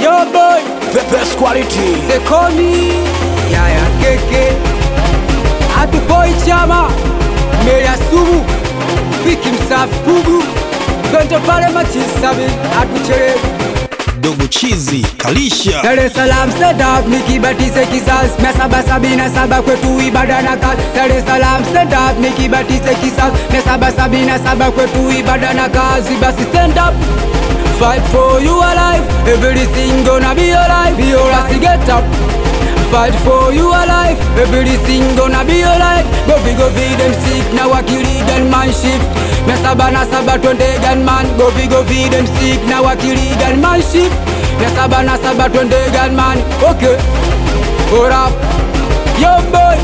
Yo boy, The best quality. Sekomi, Yaya Keke, Atupoi Chama, Meya Sumu, Fiki Msafi Pugu, twende pale Machisabi, atuchelewe Dogo chizi kalisha Dar es Salaam stand up nikibatize kisasi mia saba sabini na saba kwetu ibada na kazi Dar es Salaam stand up nikibatize kisasi mia saba sabini na saba kwetu ibada na kazi basi stand up Fight for your life everything gonna be alright be alright Basi get up Fight for your life everything gonna be alright Go fi go fi them sick na wakili gunman shift mia saba na saba twende gunman Go fi go fi them sick na wakili gunman shift mia saba na saba twende gunman Okay Hold up Yo boy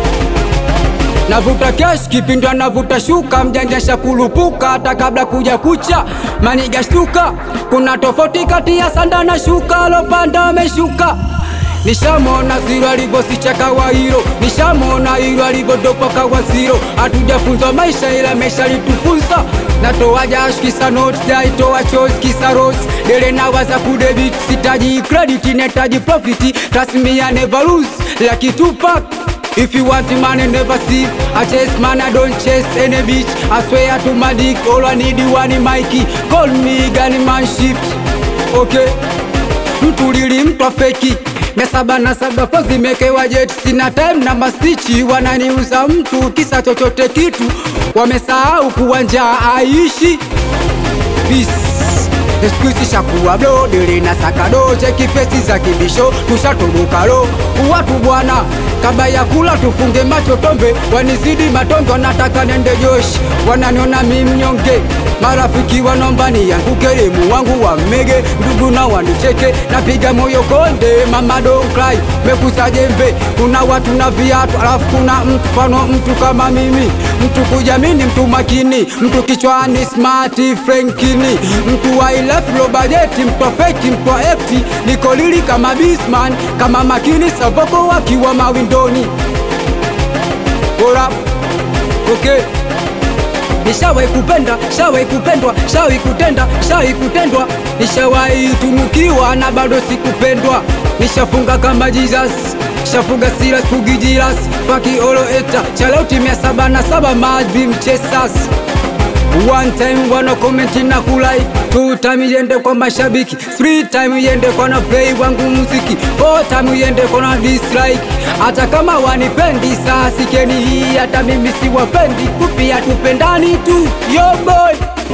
Navuta cash kipindwa navuta shuka mjanja shakulupuka hata kabla kuja kucha maniga shtuka kuna tofauti kati ya sanda na shuka lopanda ameshuka Nishamona ziro alivyosichaka wa hilo, nishamona hilo alivyodopa kawa ziro. Hatujafunzwa maisha ila mesha litufunza. Natoa jash kisa notes, jaitoa choice kisa rose. Dele nawaza kudebit, sitaji credit, netaji profit. Trust me I never lose, like Tupac. If you want money, never see. I chase man, I don't chase any bitch. I swear to my dick, all I need is one Mikey. Call me Gunny Man Shift. Okay mtulili mtwa feki mia saba na saba po zimekewa jet sina time na mastichi wananiuza mtu kisa chochote kitu wamesahau kuwa njaa aishi Peace. Sikuizi shakuwa blo dili na sakado cheki fesi za kibisho tushatobukalo watu bwana kabla ya kula tufunge macho tombe wanizidi matonge wanataka nende joshi wananiona mi mnyonge marafiki wanomba nianguke elimu wangu wamege ndugu na wanicheke napiga moyo konde mama don't cry mekusa jembe kuna watu na viatu alafu kuna mtu fano mtu kama mimi mtu kujamini mtu makini mtu kichwani smart frankini mtu wa ilef low budget mtu wa feki mtu wa ekti niko lili kama bisman kama makini savoko wakiwa mawindoni Ora, okay Nishawahi kupenda, shawahi kupendwa, shawahi kutenda, shawahi kutendwa, nishawahi tunukiwa na bado sikupendwa. Nishafunga kama Jesus, shafuga silas fugi jiras, faki olo eta, chalauti mia saba na saba madvi mchesas. One time wana comment na kulike Two time iende kwa mashabiki Three time iende kwa na play wangu muziki Four time iende kwa na dislike Hata kama wanipendi saa sikeni hii Hata mimi siwapendi kupia tupendani tu Yo boy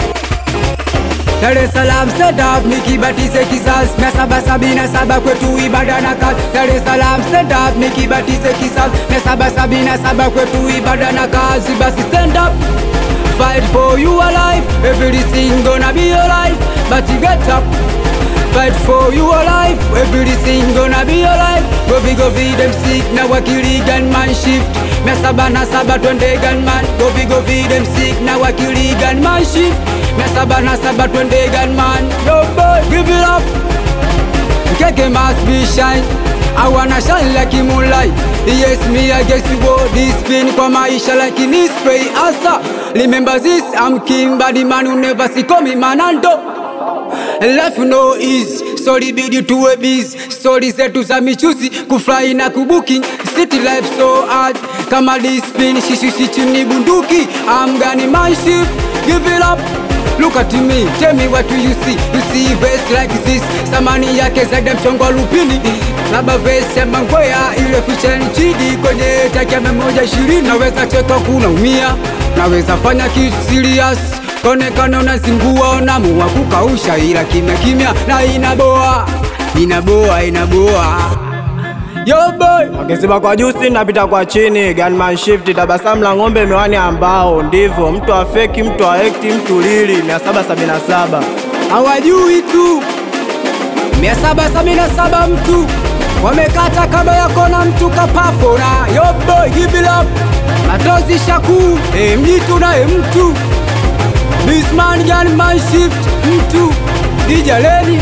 Dar es Salaam stand up nikibatize kizazi mia saba sabini na saba kwetu ibada na kazi Dar es Salaam stand up nikibatize kizazi mia saba sabini na saba kwetu ibada na kazi basi stand up Fight for your life everything gonna be alright but you get up Fight for your life everything gonna be alright go vi go vi them sick na wakili gunman shift mia saba na saba twende gunman go vi go vi them sick na wakili gunman shift mia saba na saba twende gunman yo boy give it up Keke must be shine I wanna shine like a moonlight Yes me I guess you go this spin kwa maisha like in spray asa Remember this I'm king body man who never see call me manando Life no easy Sorry bidi tuwe busy Story zetu za michuzi Kufly na kubuki City life so hard Kama dispin Shishishi chini bunduki I'm gonna my ship Give it up Look at me, tell me what do you see You see vest like this Samani yake zaidi ya mchongo wa lupini Labda vest ya mangwea Ile ficha ni chidi Kwenye taki ya mia moja ishirini Naweza cheka kunaumia Naweza fanya kitu serious konekana unazingua unamua kukausha ila kimya kimya na inaboa inaboa inaboa yo boy Wakisema kwa juu si napita kwa chini, gunman shift, tabasamu la ng'ombe, miwani ambao ndivyo mtu wa feki, mtu wa ekti, mtu lili 777 hawajui tu mia saba sabini na saba mtu wamekata kaba yako na mtu kapafora yo boy give it up matozi shaku e, mjitu naye mtu Bisman gunman shift mtu dijaleni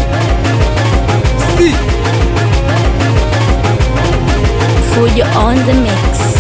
si Fujo on the mix.